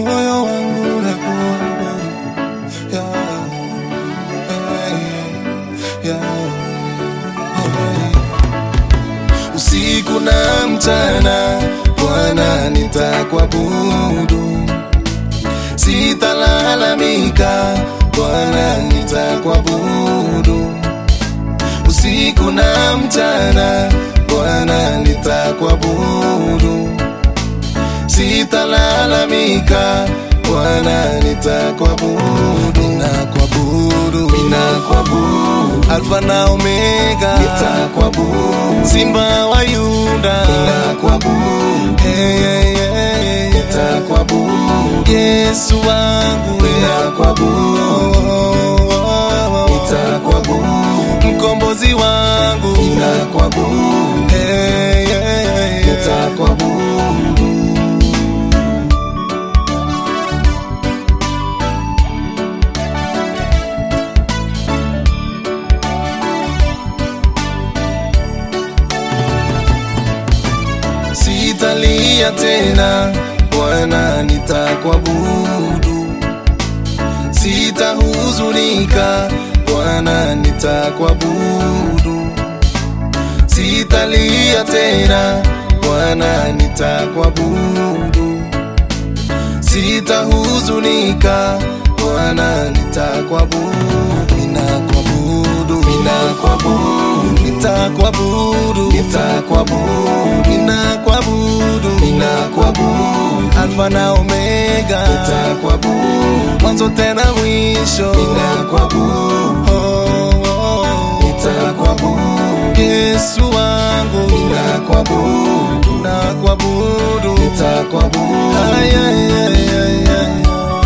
moyo wangu na kuabudu yeah, yeah, yeah. Usiku na mchana Bwana nitakuabudu, sitalalamika Bwana nitakuabudu, usiku na mchana Bwana nitakuabudu, sitalalamika Bwana nitakuabudu, ninakuabudu, ninakuabudu, Alfa na Omega, nitakuabudu, Simba wa Yuda, ninakuabudu, hey, hey, hey, nitakuabudu, Yesu wangu, ninakuabudu, nitakuabudu, mkombozi wangu, ninakuabudu, hey, hey, hey, nitakuabudu. Sitalia tena Bwana, nitakuabudu. Sitahuzunika Bwana, nitakuabudu. Sitalia tena Bwana, nitakuabudu. Sitahuzunika Bwana, nitakuabudu. Ninakuabudu, ninakuabudu, nitakuabudu, nitakuabudu, ninakuabudu, ninakuabudu, Alfa na Omega, nitakuabudu, mwanzo tena mwisho, ninakuabudu, oh, oh, nitakuabudu, Yesu wangu, ninakuabudu, ninakuabudu, nitakuabudu, ay, ay, ay, ay, ay.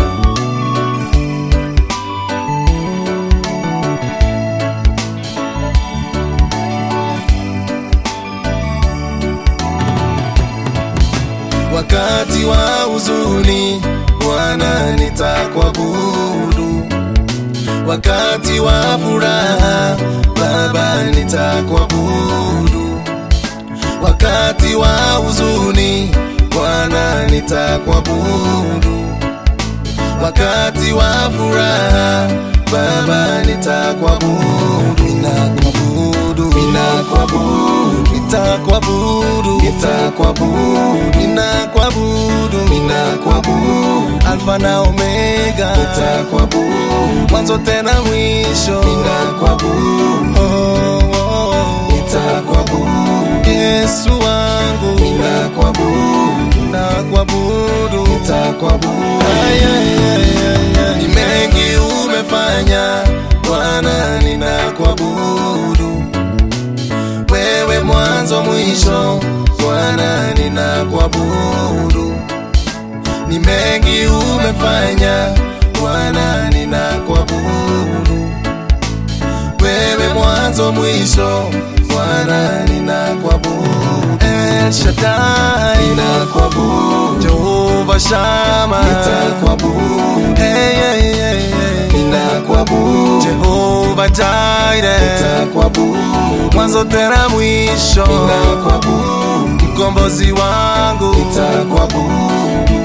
wakati wa huzuni Bwana nitakuabudu, wakati wa furaha Baba nitakuabudu, wakati wa huzuni Bwana nitakuabudu, wakati wa furaha Baba nitakuabudu, ninakuabudu, ninakuabudu, nitakuabudu, nitakuabudu, ninakuabudu, ninakuabudu, Alfa na Omega, nitakuabudu, mwanzo tena mwisho, ninakuabudu, oh, oh, oh, nitakuabudu, Yesu wangu, ninakuabudu, ninakuabudu, nitakuabudu, ay, ay, ay, ay, ay. Ni mengi umefanya Bwana, ninakuabudu wewe mwanzo mwisho, Bwana ninakuabudu. Ni mengi umefanya Bwana, ninakuabudu. Wewe mwanzo mwisho, Bwana ninakuabudu. El Shaddai ninakuabudu. Jehova Shama nitakuabudu. Hey, hey, hey, hey. Ninakuabudu. Jehova Jireh nitakuabudu. Mwanzo tena mwisho ninakuabudu. Mkombozi wangu nitakuabudu.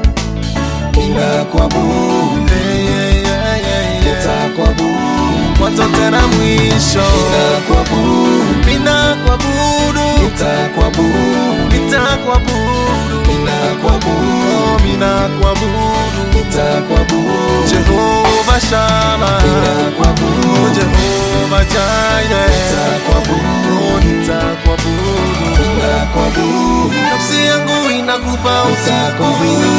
Ninakuabudu. Hey, hey, hey, hey, hey. Nitakuabudu. Mwanzo tena mwisho ninakuabudu. Ninakuabudu. Nitakuabudu. Nitakuabudu. Ninakuabudu. Oh, ninakuabudu. Nitakuabudu. Jehova Shama. Ninakuabudu. Oh, Jehova Jireh. Nitakuabudu. Oh, nitakuabudu. Ninakuabudu. Nafsi yangu inakupa utukufu.